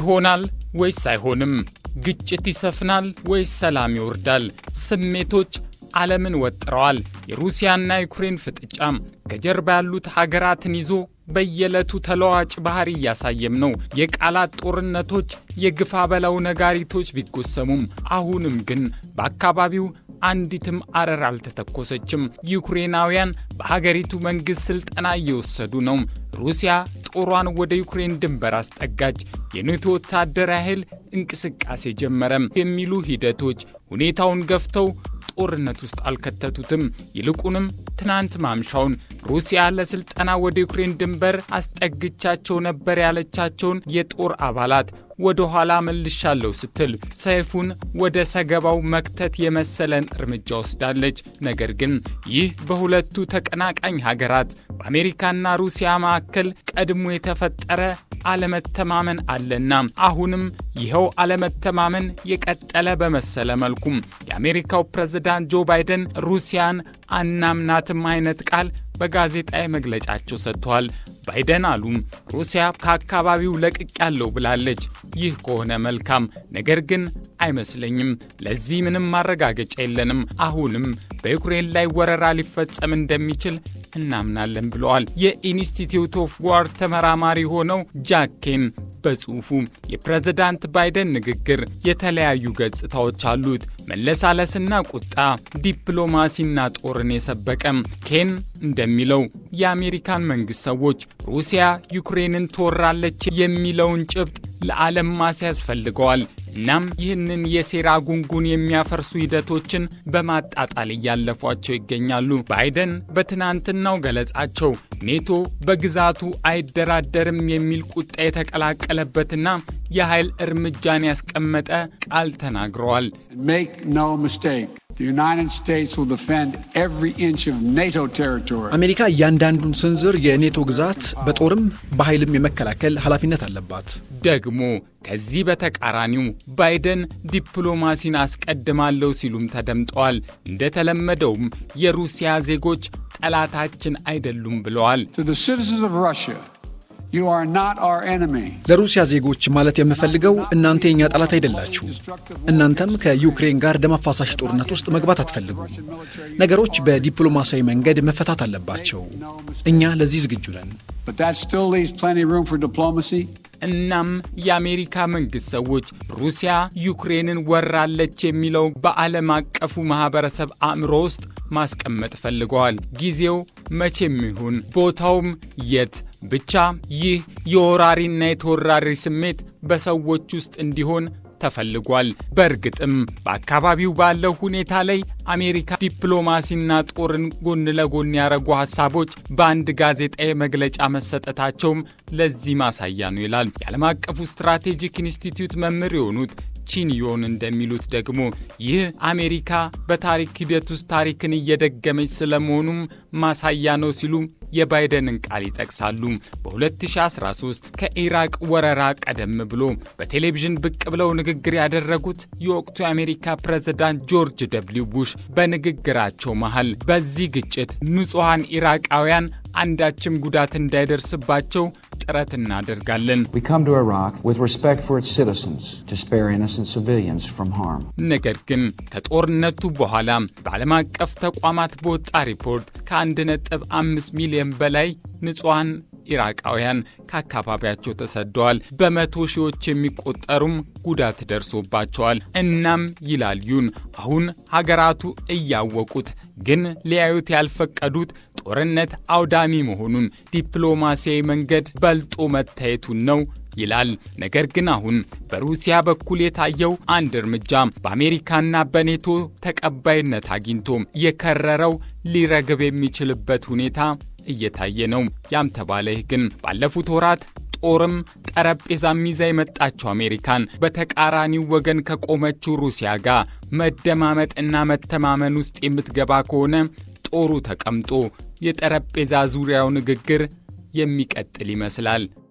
ይሆናል ወይስ አይሆንም? ግጭት ይሰፍናል ወይስ ሰላም ይወርዳል? ስሜቶች ዓለምን ወጥረዋል። የሩሲያና ዩክሬን ፍጥጫም ከጀርባ ያሉት ሀገራትን ይዞ በየዕለቱ ተለዋጭ ባህሪ እያሳየም ነው። የቃላት ጦርነቶች፣ የግፋ በላው ነጋሪቶች ቢጎሰሙም አሁንም ግን በአካባቢው አንዲትም አረር አልተተኮሰችም። ዩክሬናውያን በሀገሪቱ መንግሥት ሥልጠና እየወሰዱ ነው። ሩሲያ ጦሯን ወደ ዩክሬን ድንበር አስጠጋች። የኔቶ ወታደራዊ ኃይል እንቅስቃሴ ጀመረም የሚሉ ሂደቶች ሁኔታውን ገፍተው ጦርነት ውስጥ አልከተቱትም። ይልቁንም ትናንት ማምሻውን ሩሲያ ለስልጠና ወደ ዩክሬን ድንበር አስጠግቻቸው ነበር ያለቻቸውን የጦር አባላት ወደ ኋላ መልሻለሁ ስትል ሰይፉን ወደ ሰገባው መክተት የመሰለን እርምጃ ወስዳለች። ነገር ግን ይህ በሁለቱ ተቀናቃኝ ሀገራት በአሜሪካና ሩሲያ መካከል ቀድሞ የተፈጠረ አለመተማመን አለና አሁንም ይኸው አለመተማመን የቀጠለ በመሰለ መልኩም የአሜሪካው ፕሬዝዳንት ጆ ባይደን ሩሲያን አናምናትም አይነት ቃል በጋዜጣዊ መግለጫቸው ሰጥተዋል። ባይደን አሉ ሩሲያ ከአካባቢው ለቅቅ ያለው ብላለች። ይህ ከሆነ መልካም፣ ነገር ግን አይመስለኝም። ለዚህ ምንም ማረጋገጫ የለንም። አሁንም በዩክሬን ላይ ወረራ ሊፈጸም እንደሚችል እናምናለን ብለዋል። የኢንስቲትዩት ኦፍ ዋር ተመራማሪ ሆነው ጃኬን በጽሑፉ የፕሬዝዳንት ባይደን ንግግር የተለያዩ ገጽታዎች አሉት። መለሳለስና ቁጣ፣ ዲፕሎማሲና ጦርን የሰበቀም። ኬን እንደሚለው የአሜሪካን መንግሥት ሰዎች ሩሲያ ዩክሬንን ትወራለች የሚለውን ጭብጥ ለዓለም ማስያዝ ፈልገዋል። እናም ይህንን የሴራ ጉንጉን የሚያፈርሱ ሂደቶችን በማጣጣል እያለፏቸው ይገኛሉ። ባይደን በትናንትናው ገለጻቸው ኔቶ በግዛቱ አይደራደርም የሚል ቁጣ የተቀላቀለበትና የኃይል እርምጃን ያስቀመጠ ቃል ተናግረዋል። አሜሪካ እያንዳንዱን ስንዝር የኔቶ ግዛት በጦርም በኃይልም የመከላከል ኃላፊነት አለባት። ደግሞ ከዚህ በተቃራኒው ባይደን ዲፕሎማሲን አስቀድማለሁ ሲሉም ተደምጠዋል። እንደተለመደውም የሩሲያ ዜጎች ጠላታችን አይደሉም ብለዋል። ለሩሲያ ዜጎች ማለት የምፈልገው እናንተ የኛ ጠላት አይደላችሁ። እናንተም ከዩክሬን ጋር ደም አፋሳሽ ጦርነት ውስጥ መግባት አትፈልጉም። ነገሮች በዲፕሎማሲያዊ መንገድ መፈታት አለባቸው። እኛ ለዚህ ዝግጁ ነን። እናም የአሜሪካ መንግሥት ሰዎች ሩሲያ ዩክሬንን ወራለች የሚለው በዓለም አቀፉ ማኅበረሰብ አእምሮ ውስጥ ማስቀመጥ ፈልገዋል። ጊዜው መቼም ይሁን ቦታውም የት ብቻ ይህ የወራሪና የተወራሪ ስሜት በሰዎች ውስጥ እንዲሆን ተፈልጓል። በእርግጥም በአካባቢው ባለው ሁኔታ ላይ አሜሪካ ዲፕሎማሲና ጦርን ጎን ለጎን ያደረጉ ሀሳቦች በአንድ ጋዜጣዊ መግለጫ መሰጠታቸውም ለዚህ ማሳያ ነው ይላል። የዓለም አቀፉ ስትራቴጂክ ኢንስቲትዩት መምህር የሆኑት ቺንዮን እንደሚሉት ደግሞ ይህ አሜሪካ በታሪክ ሂደት ውስጥ ታሪክን እየደገመች ስለመሆኑም ማሳያ ነው ሲሉ የባይደንን ቃል ይጠቅሳሉ። በ2013 ከኢራቅ ወረራ ቀደም ብሎ በቴሌቪዥን ብቅ ብለው ንግግር ያደረጉት የወቅቱ የአሜሪካ ፕሬዝዳንት ጆርጅ ደብሊው ቡሽ በንግግራቸው መሃል በዚህ ግጭት ንጹሐን ኢራቃውያን አንዳችም ጉዳት እንዳይደርስባቸው ጥረት እናደርጋለን። ነገር ግን ከጦርነቱ በኋላ በዓለም አቀፍ ተቋማት በወጣ ሪፖርት ከ1.5 ሚሊዮን በላይ ንጹሐን ኢራቃውያን ከአካባቢያቸው ተሰደዋል። በመቶ ሺዎች የሚቆጠሩም ጉዳት ደርሶባቸዋል። እናም ይላል ዩን አሁን ሀገራቱ እያወቁት ግን ሊያዩት ያልፈቀዱት ጦርነት አውዳሚ መሆኑን ዲፕሎማሲያዊ መንገድ በልጦ መታየቱን ነው ይላል። ነገር ግን አሁን በሩሲያ በኩል የታየው አንድ እርምጃ በአሜሪካና በኔቶ ተቀባይነት አግኝቶ የከረረው ሊረግብ የሚችልበት ሁኔታ እየታየ ነው። ያም ተባለ ይህ ግን ባለፉት ወራት ጦርም ጠረጴዛም ይዛ የመጣችው አሜሪካን በተቃራኒው ወገን ከቆመችው ሩሲያ ጋር መደማመጥና መተማመን ውስጥ የምትገባ ከሆነ ጦሩ ተቀምጦ የጠረጴዛ ዙሪያው ንግግር የሚቀጥል ይመስላል።